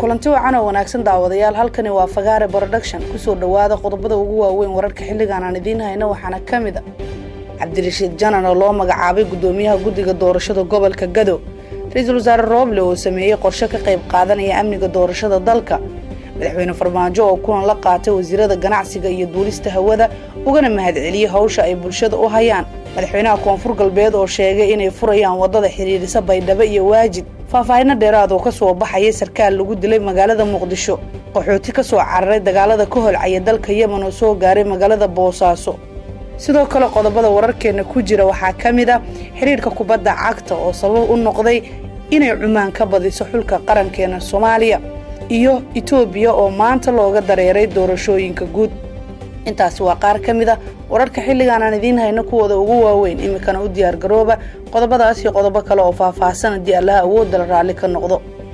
kulanti wacan oo wanaagsan daawadayaal halkani waa fagaare production kusoo dhowaada qodobada ugu waaweyn wararka xilligan aan idiin hayno waxaana ka mid a cabdirashiid janan oo loo magacaabay gudoomiyaha guddiga doorashada gobolka gado ra-iisul wasaare rooble oo sameeyey qorshe ka qayb qaadanaya amniga doorashada dalka madaxweyne farmaajo oo kulan la qaatay wasiirada ganacsiga iyo duulista hawada ugana mahadceliyey hawsha ay bulshada u hayaan madaxweynaha koonfur galbeed oo sheegay inay furayaan wadada xidhiidhisa baydhabo iyo waajid faahfaahino dheeraad oo ka soo baxayay sarkaal lagu dilay magaalada muqdisho qaxooti ka soo cararay dagaalada ka holcaya dalka yemen oo soo gaaray magaalada boosaaso sidoo kale qodobada wararkeenna ku jira waxaa ka mid a xidhiidhka kubadda cagta oo sabab u noqday inay cumaan ka badiso xulka qarankeena soomaaliya iyo itoobiya oo maanta looga dareeray doorashooyinka guud intaasi waa qaar ka mid a wararka xilligan aan idiin hayno kuwooda ugu waaweyn iminkana u diyaargarooba qodobadaas iyo qodobo kale oo faahfaahsan haddii allaha awoodda la raalli ka noqdo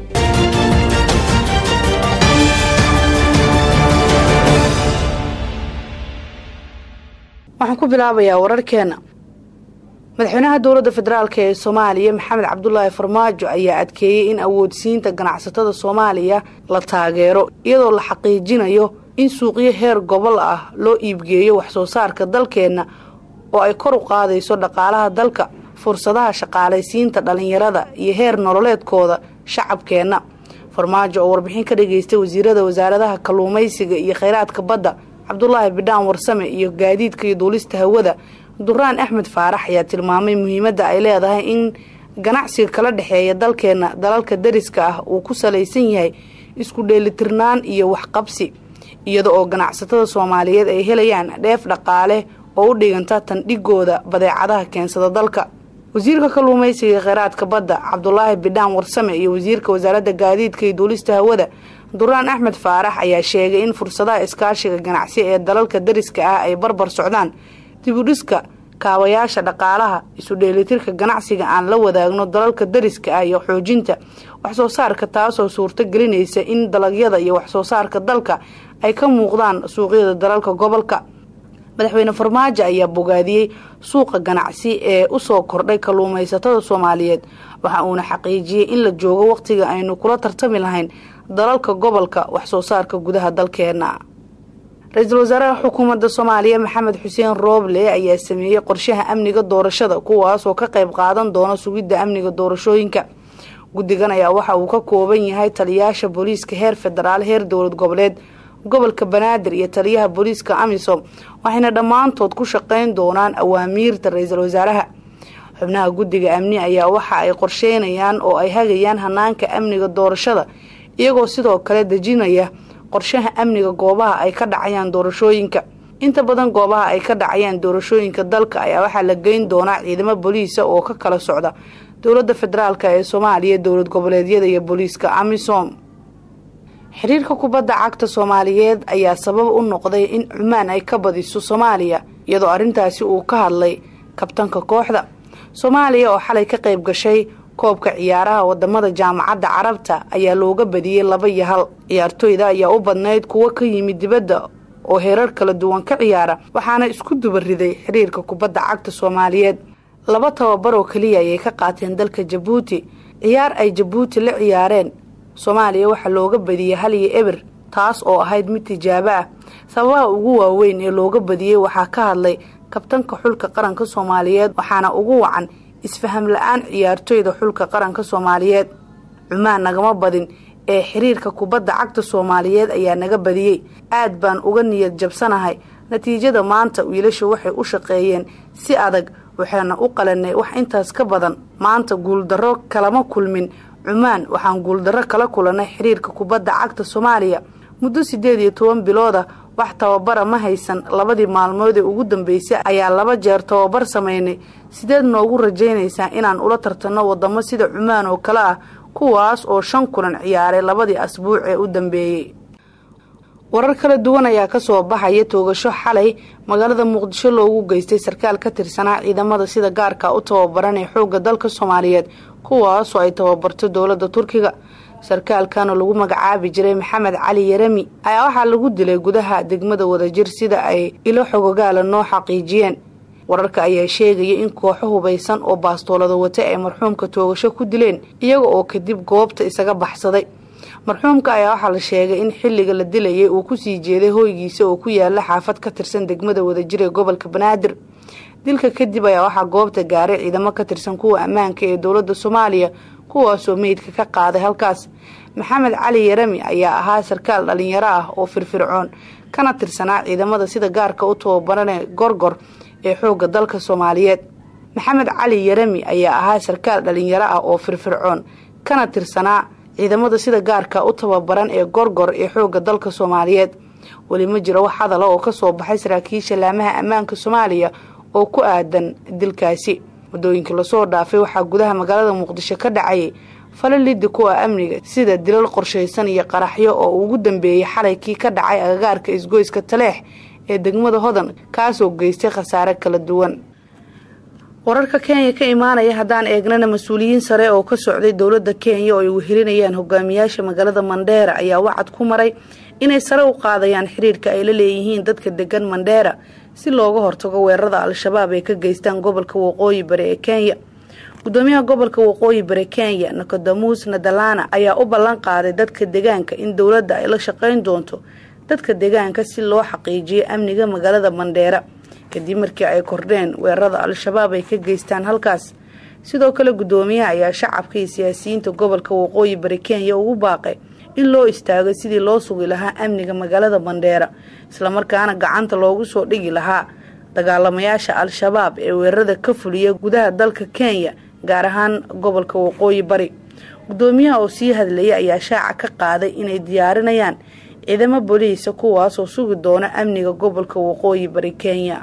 waxaan ku bilaabayaa wararkeena madaxweynaha dowladda federaalk ee soomaaliya maxamed cabdulaahi farmaajo ayaa adkeeyey in awoodsiinta ganacsatada soomaaliya la taageero iyadoo la xaqiijinayo in suuqyo heer gobol ah loo iibgeeyo waxsoo saarka dalkeenna oo ay kor u qaadayso dhaqaalaha dalka fursadaha shaqaalaysiinta dhallinyarada iyo heer nololeedkooda shacabkeenna farmaajo oo warbixin ka dhageystay wasiirada wasaaradaha kalluumaysiga iyo kheyraadka badda cabdulaahi bidhaan warsame iyo gaadiidka iyo duulista hawada duraan axmed faarax ayaa tilmaamay muhiimadda ay leedahay in ganacsiga kala dhexeeya dalkeenna dalalka dariska ah uu ku salaysan yahay isku dheelitirnaan iyo waxqabsi iyada oo ganacsatada soomaaliyeed ay helayaan dheef dhaqaale oo u dhiganta tandhigooda badeecadaha keensada dalka wasiirka kalluumaysiga kheyraadka badda cabdulaahi bidhaan warsame iyo wasiirka wasaaradda gaadiidka iyo duulista hawada duraan axmed faarax ayaa sheegay in fursadaha iskaashiga ganacsi ee dalalka dariska ah ay barbar socdaan dibudhiska kaabayaasha dhaqaalaha isu dheelitirka ganacsiga aan la wadaagno dalalka dariska ah iyo xoojinta waxsoo saarka taasoo suurto gelinaysa in dalagyada iyo waxsoo saarka dalka ay ka muuqdaan suuqyada dalalka gobolka madaxweyne farmaajo ayaa bogaadiyey suuqa ganacsi ee usoo kordhay kalluumaysatada soomaaliyeed waxa uuna xaqiijiyey in la joogo wakhtiga aynu kula tartami lahayn dalalka gobolka waxsoo saarka gudaha dalkeena ra-iisul wasaaraha xukuumadda soomaaliya maxamed xuseen rooble ayaa sameeyey qorshaha amniga doorashada kuwaasoo ka qayb qaadan doona sugidda amniga doorashooyinka guddigan ayaa waxa uu ka kooban yahay taliyaasha booliiska heer federaal heer dowlad goboleed gobolka banaadir iyo taliyaha booliiska amisom waxayna dhammaantood ku shaqayn doonaan awaamiirta ra-iisul wasaaraha xubnaha guddiga amni ayaa waxa ay qorsheynayaan oo ay hagayaan hanaanka amniga doorashada iyagoo sidoo kale dejinaya qorshaha amniga goobaha ay ka dhacayaan doorashooyinka inta badan goobaha ay ka dhacayaan doorashooyinka dalka ayaa waxaa la geyn doonaa ciidamo booliisa oo ka kala socda dowladda federaalk ee soomaaliya dowlad goboleedyada iyo booliiska amisom xiriirka kubadda cagta soomaaliyeed ayaa sabab u noqday in cumaan ay ka badiso soomaaliya iyadoo arrintaasi uu ka hadlay kabtanka kooxda soomaaliya oo xalay ka qayb gashay koobka ciyaaraha wadamada jaamacadda carabta ayaa looga badiyey laba iyo hal ciyaartooyda ayaa u badnayd kuwo ka yimid dibadda oo heerar kala duwan ka ciyaara waxaana isku duba riday xiriirka kubadda cagta soomaaliyeed laba tababar oo keliya ayay ka qaateen dalka jabuuti ciyaar ay jabuuti la ciyaareen soomaaliya waxaa looga badiyey hal iyo eber taas oo ahayd mid tijaabo ah sababaha ugu waaweyn ee looga badiyey waxaa ka hadlay kabtanka xulka qaranka soomaaliyeed waxaana ugu wacan isfaham la-aan ciyaartooyda xulka qaranka soomaaliyeed cumaan nagama badin ee xiriirka kubadda cagta soomaaliyeed ayaa naga badiyey aad baan uga niyad jabsanahay natiijada maanta wiilasha waxay u shaqeeyeen si adag waxaana u qalanay wax intaas ka badan maanta guuldarro kalama kulmin cumaan waxaan guuldarro kala kulannay xiriirka kubadda cagta soomaaliya muddo siddeed iyo toban bilooda wax tababara ma haysan labadii maalmood ee ugu dambeysay ayaa laba jeer tababar samaynay sideed noogu rajaynaysaa inaan ula tartanno wadamo sida cumaan oo kale ah kuwaas oo shan kulan ciyaaray labadii asbuuc ee u dambeeyey warar kala duwan ayaa kasoo baxaya toogasho xalay magaalada muqdisho loogu geystay sarkaal ka tirsanaa ciidamada sida gaarka u tababaran ee xoogga dalka soomaaliyeed kuwaasoo ay tababarto dowladda turkiga sarkaalkan oo lagu magacaabi jiray maxamed cali yarami ayaa waxaa lagu dilay gudaha degmada wadajir sida ay ilo xogogaala noo xaqiijiyeen wararka ayaa sheegaya in kooxo hubaysan oo baastoolada wata ay marxuumka toogasho ku dileen iyaga oo kadib goobta isaga baxsaday marxuumka ayaa waxaa la sheegay in xilliga la dilayay uu kusii jeeday hoygiisa oo ku yaala xaafad ka tirsan degmada wadajir ee gobolka banaadir dilka kadib ayaa waxaa goobta gaaray ciidamo ka tirsan kuwa ammaanka ee dowladda soomaaliya kuwaasoo meydka ka qaaday halkaas maxamed cali yarami ayaa ahaa sarkaal dhalinyaro ah oo firfircoon kana tirsanaa ciidamada sida gaarka u tababaranee gorgor ee xoogga dalka soomaaliyeed maxamed cali yarami ayaa ahaa sarkaal dhalinyaro ah oo firfircoon kana tirsanaa ciidamada sida gaarka u tababaran ee gorgor ee xoogga dalka soomaaliyeed weli ma jiro wax hadala oo kasoo baxay saraakiisha laamaha ammaanka soomaaliya oo ku aadan dilkaasi waddooyinkii lasoo dhaafay waxaa gudaha magaalada muqdisho ka dhacayay fala liddi kuwa amniga sida dilal qorshaysan iyo qaraxyo oo ugu dambeeyey xalay kii ka dhacay agagaarka isgoyska taleex ee degmada hodan kaasoo geystay khasaare kala duwan wararka kenya ka imaanaya haddaan eegnana mas-uuliyiin sare oo ka socday dowladda kenya oo ay wehelinayaan hogaamiyaasha magaalada mandheera ayaa wacad ku maray inay sare u qaadayaan xiriirka ay la leeyihiin dadka degan mandheera si looga hortago weerarada al-shabaab ay ka geystaan gobolka waqooyi bari ee kenya gudoomiyaha gobolka waqooyi bari kenya nikodamus nadalana ayaa u ballan qaaday dadka deegaanka in dowladda ay la shaqayn doonto dadka deegaanka si loo xaqiijiyo amniga magaalada mandheera kadib markii ay kordheen weerarada al-shabaab ay ka geystaan halkaas sidoo kale gudoomiyaha ayaa shacabka iyo siyaasiyiinta gobolka waqooyi bari kenya ugu baaqay in loo istaago sidii loo sugi lahaa amniga magaalada mandheera islamarkaana gacanta loogu soo dhigi lahaa dagaalamayaasha al-shabaab ee weerarada ka fuliya gudaha dalka kenya gaar ahaan gobolka waqooyi bari gudoomiyaha oo sii hadlayay ayaa shaaca ka qaaday inay diyaarinayaan ciidamo boliisa kuwaasoo sugi doona amniga gobolka waqooyi bari kenya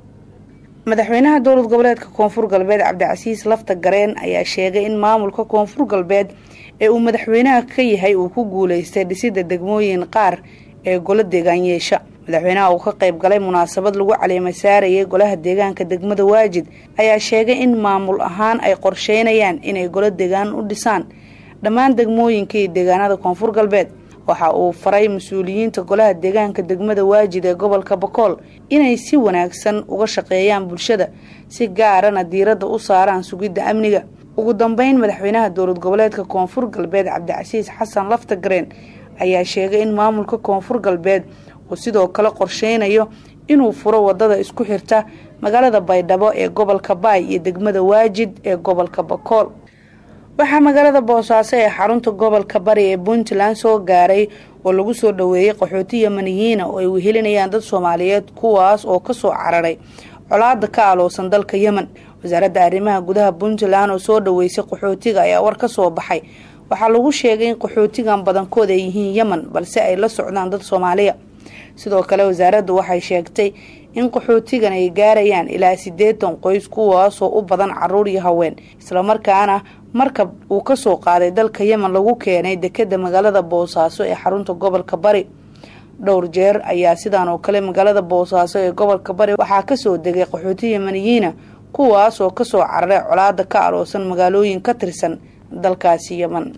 madaxweynaha dowlad goboleedka koonfur galbeed cabdicasiis lafta gareen ayaa sheegay in maamulka koonfur galbeed ee uu madaxweynaha ka yahay uu ku guuleystay dhisida degmooyin qaar ee golo deegaanyeesha madaxweynaha uu ka qayb galay munaasabad lagu caleema saarayay golaha deegaanka degmada waajid ayaa sheegay in maamul ahaan ay qorsheynayaan inay golo deegaan u dhisaan dhammaan degmooyinka iyo deegaanada koonfur galbeed waxa uu faray mas-uuliyiinta golaha deegaanka degmada waajid ee gobolka bakool inay si wanaagsan uga shaqeeyaan bulshada si gaarana diiradda u saaraan sugidda amniga ugu dambeyn madaxweynaha dowlad goboleedka koonfur galbeed cabdicasiis xasan laftagareen ayaa sheegay in maamulka koonfur galbeed uu sidoo kale qorsheynayo inuu furo wadada isku xirta magaalada baydhabo ee gobolka baay iyo degmada waajid ee gobolka bakool waxaa magaalada boosaaso ee xarunta gobolka bari ee puntland soo gaaray oo lagu soo dhoweeyey qaxooti yamaniyiina oo ay wehelinayaan dad soomaaliyeed kuwaas oo kasoo cararay colaada ka aloosan dalka yemen wasaaradda arrimaha gudaha puntland oo soo dhoweysay qaxootiga ayaa war ka soo baxay waxaa lagu sheegay in qaxootigan badankood ay yihiin yemen balse ay la socdaan dad soomaaliya sidoo kale wasaaraddu waxay sheegtay in qaxootigan ay gaarayaan ilaa siddeetan qoys kuwaasoo u badan caruur iyo haween islamarkaana markab uu kasoo qaaday dalka yemen lagu keenay dekeda magaalada boosaaso ee xarunta gobolka bari dhowr jeer ayaa sidaan oo kale magaalada boosaaso ee gobolka bari waxaa kasoo degay qaxooti yemaniyiina kuwaasoo kasoo cararay colaada ka aloosan magaalooyin ka tirsan dalkaasi yemen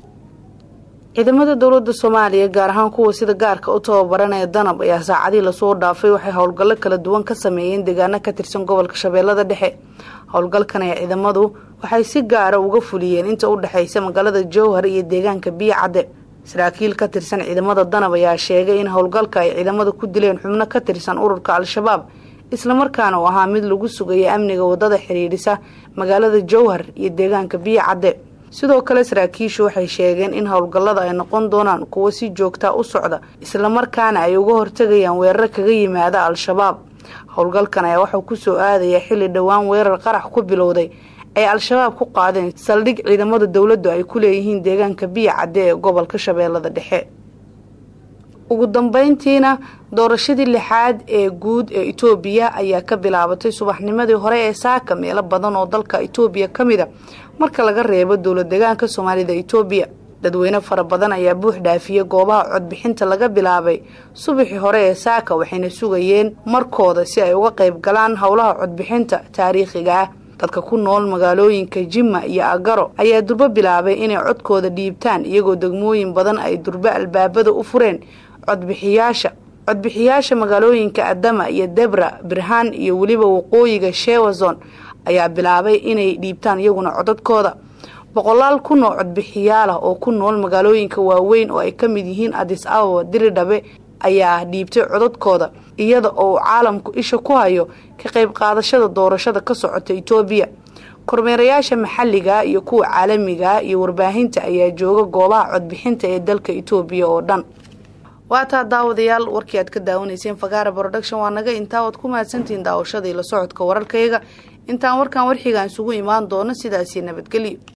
ciidamada dowlada soomaaliya gaar ahaan kuwa sida gaarka u tababaranaya danab ayaa saacadii lasoo dhaafay waxay howlgallo kala duwan ka sameeyeen deegaano ka tirsan gobolka shabeellada dhexe howlgalkan ayaa ciidamadu waxay si gaara uga fuliyeen inta u dhexaysa magaalada jowhar iyo deegaanka biyo cadde saraakiil ka tirsan ciidamada danab ayaa sheegay in howlgalka ay ciidamada ku dileen xubno ka tirsan ururka al-shabaab islamarkaana uu ahaa mid lagu sugaya amniga wadada xidhiidhisa magaalada jowhar iyo deegaanka biyo cadde sidoo kale saraakiishu waxay sheegeen in howlgallada ay noqon doonaan kuwo si joogtaa u socda islamarkaana ay uga hortegayaan weerar kaga yimaada al-shabaab howlgalkan ayaa waxuu kusoo aadaya xilli dhowaan weerar qarax ku bilowday ay al-shabaab ku qaadeen saldhig ciidamada dowladdu ay ku leeyihiin deegaanka biyo cadde ee gobolka shabeellada dhexe ugu dambeyntiina doorashadii lixaad ee guud ee itoobiya ayaa ka bilaabatay subaxnimadii hore ee saaka meelo badan oo dalka itoobiya ka mid a marka laga reebo dowlad deegaanka soomaalida itoobiya dadweyne fara badan ayaa buux dhaafiyey goobaha codbixinta laga bilaabay subaxii hore ee saaka waxayna sugayeen markooda si ay uga qayb galaan howlaha codbixinta taariikhiga ah dadka ku nool magaalooyinka jimma iyo agaro ayaa durbo bilaabay inay codkooda dhiibtaan iyagoo degmooyin badan ay durbo albaabada u fureen codbixiyaasha codbixiyaasha magaalooyinka adama iyo debra birhaan iyo weliba waqooyiga shewazon ayaa bilaabay inay dhiibtaan iyaguna codadkooda boqolaal kun oo codbixiyaal ah oo ku nool magaalooyinka waaweyn oo ay ka mid yihiin adis ababa diridhabe ayaa dhiibtay codadkooda iyada oo caalamku isha ku hayo ka qayb qaadashada doorashada ka socota itoobiya kormeerayaasha maxalliga iyo kuwa caalamiga iyo warbaahinta ayaa jooga goobaha codbixinta ee dalka itoobiya oo dhan waataa daawadayaal warkii aad ka daawanayseen fagaara production waa naga intaa waad ku mahadsantihiin daawashadii la socodka wararkayaga intaan warkan warxigaan isugu imaan doono sidaasii nabadgelyo